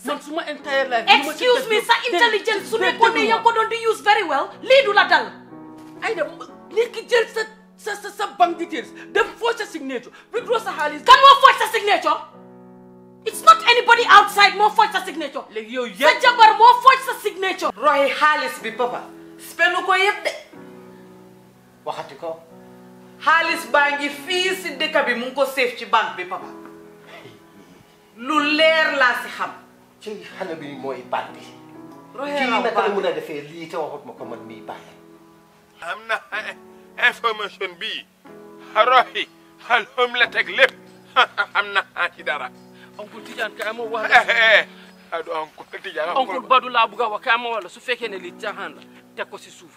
man suma entire life li ma ci excuse def me yëpp- sa dé- intelligence su dé- nekkoon ne déglu yaa ngi ko doon di use very well lii du la dal ay da léegi jël sa sa sa sa bank details dem foo sa signature withdraw sa xaalis kan moo fooj sa signature it's not anybody outside moo fooj sa signature léegi yow sa yëpp jabar moo fooj sa signature roxi xaalis bi papa spenu ko yëpp de waxati ko xaalis baa ngi fii si dëkk bi mu ngi ko séef ci banque bi papa lu leer laa si xam ci xale bi mooy bandi roxee kii raw naka la bandi. mun a defee lii te waxut ma ko man mii bàyyi am na information bi roxi xal xom la teg lépp am na ci dara oncle Tidiane kay ma wax la adu oncle Tidiane oncle Badou laa bugg a wax kay ma wala su fekkee ne lii caaxaan la teg ko si suuf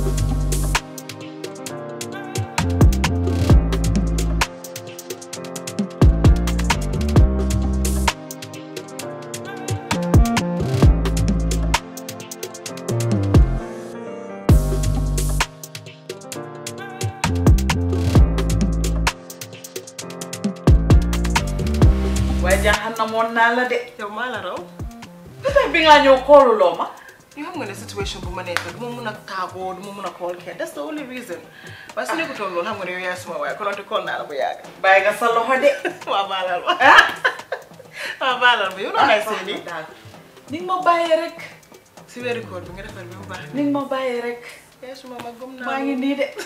waaye jaaxal na moon naa la de yow maa la raw lu tax bi ngaa ñëw kooluloo ma yoo xam nga ne situation bu ma nekk du ma mun a taagoo du ma mun a call kenn that's the only reason waaye su nekkutoon loolu xam nga ne yow yaay suma waaye kononte call naa la bu yàgg bàyyi nga sa loxo de waa baalal ma waa baalal ma yow noonu lay seen nii daal ni nga ma bàyyee rek si weeri koor bi nga defar bi bu baax ni nga ma bàyyee rek yaay suma ma gëm naa maa ngi nii de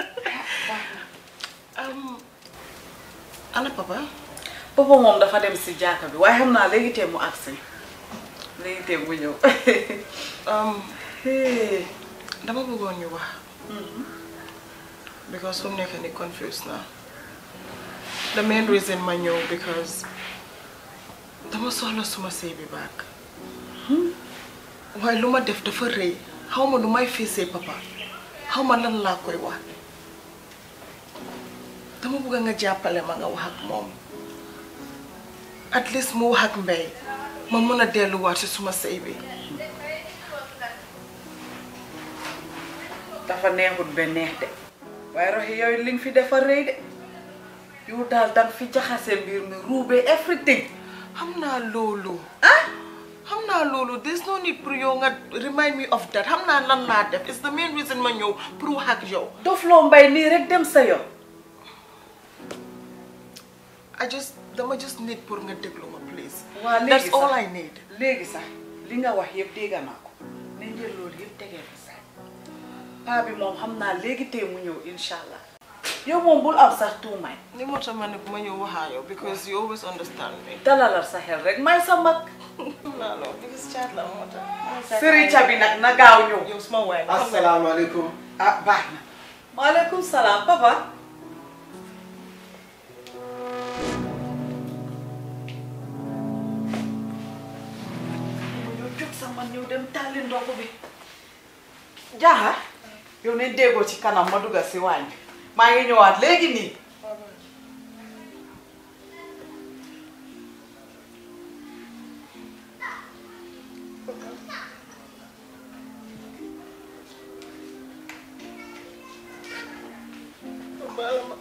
am ana papa papa moom dafa dem si jaaka bi waaye xam naa léegi tee mu agsi léegi tee mu ñëw um, Hey. dama bëggoon ñu wax because fu mu nekk ni confused naa the main reason ma ñëw because dama soxla suma sëy bi baak waaye lu ma def dafa rëy xaw ma lu may fiisee papa xaw ma lan laa koy wax dama bëgg nga jàppale ma nga wax ak moom at least mu wax ak mbay ma mën a delluwaat si suma sëy bi dafa neexut ba neex de waaye roxi yooyu li nga fi dafa rëy de yow daal danga fi jaxase mbir mi ruubee everything xam naa loolu ah xam naa loolu there's no need pour yow nga remind me of that xam naa lan laa def it's the main reason ma ñëw pour wax ak yow dof loo mbay nii rek dem sa yoon I just dama just need pour nga déglu ma please waa léegi that's all sax I need léegi sax li nga wax yëpp dégg naa ko nañ jël loolu yëpp tegee fi sax paa bi moom xam naa léegi tey mu ñëw incha allah yow moom bul am sax tuumay ni moo tax ma ne ma ñëw waxaa yow because you always understand me dalalal sa xel rek may sa mag xam naa loolu because caat la moo tax sëriñ ca bi nag na gaaw ñëw yow suma waay la xam nga asalaamaaleykum ah baax na maaleykum salaam papa yow jóg sa man ñëw dem tàlli ndox bi jaaxa yow ne déggoo ci kanam ma dugga si waañ bi maa ngi ñëwaat léegi nii baala ma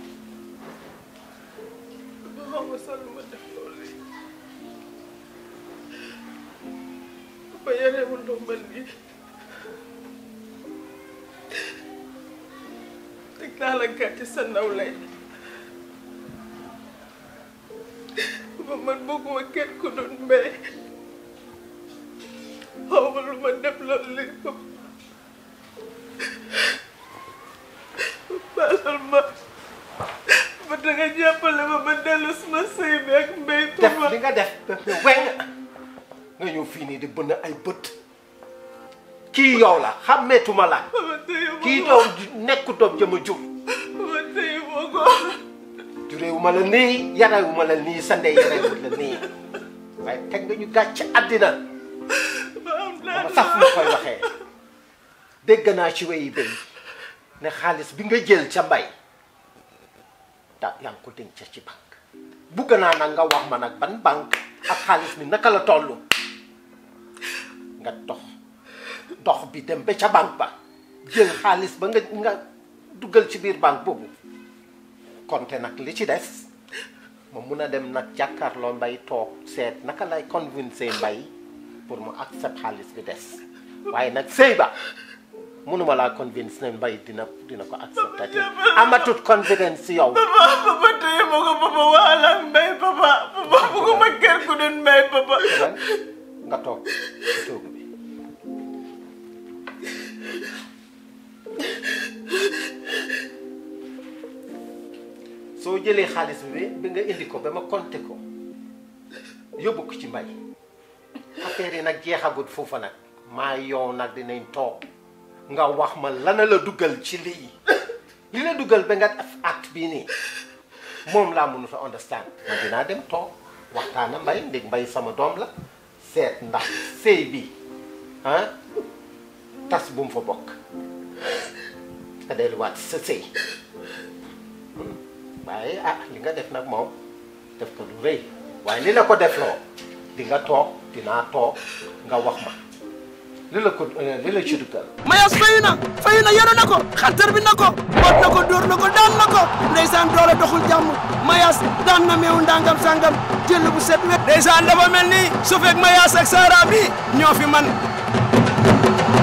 ba xaw ma sax lu ma def loolu ba yorewul ndombal lii teg naa la gàcce sa nawlay ba man bëgguma kenn ku doon mbay xaw ma lu ma def loolu lépp baalal ma ba danga jàppale ma ba dellu suma sëy bi ak mbay def tuma li nga def def ne weng nga ñëw fii nii di bënn ay bët kii yow la xàmmeetuma la ma tëye ma kii ko doom nekku doom jëma jur ma tëye ma ko jureewuma la nii yarewuma la nii sa ndey yarewut la nii waaye teg nga ñu gàcc àddina ma am ma naa saf ma koy waxee dégg naa ci weyi béy ne xaalis bi nga jël ca mbay da yaa ngi ko denc ci banque bugg naa nag nga wax ma nag ban banque ak xaalis bi naka la toll nga dox dox bi dem ba ca banque ba jël xaalis ba nga nga dugal ci biir banque boobu konte nag li ci des ma mun a dem nag jàkkaarloo mbay toog seet naka lay convincer mbay pour mu accept xaalis bi des waaye nag sëy ba munuma laa convince ne mbay dina dina ko acceptati amatut confidence si yow papa papa téye ma ko papa waala mbay papa papa bugguma kër ku dul mbay papa lan nga toog ci toogu bi soo jëlee xaalis bi bi nga indi ko ba ma compté ko yóbbu ko ci mbay affaire yi nag jeexagut foofa nag maa yow nag dinañ toog nga wax ma lana la dugal ci lii li la dugal ba nga def acte bii nii moom laa mënut a understand ma dinaa dem toog waxtaana mbay ndég mbay sama doom la seet ndax sëy bi ah tas bu mu fa bokk nga delluwaat sa sëy waaye ah li nga def nag moom def ko lu rëy waaye li la ko defloo di nga toog dinaa toog nga wax ma li la ko li la ci dugal mayas fayu na fayu na yenu na ko xantar bi na ko boot na ko dóor na ko daan na ko ndeysaan doole doxul jàmm mayas daan na meewu ndangam sangam jël bu set wet ndeysaan dafa mel ni su fekk mayas ak saara bi ñoo fi man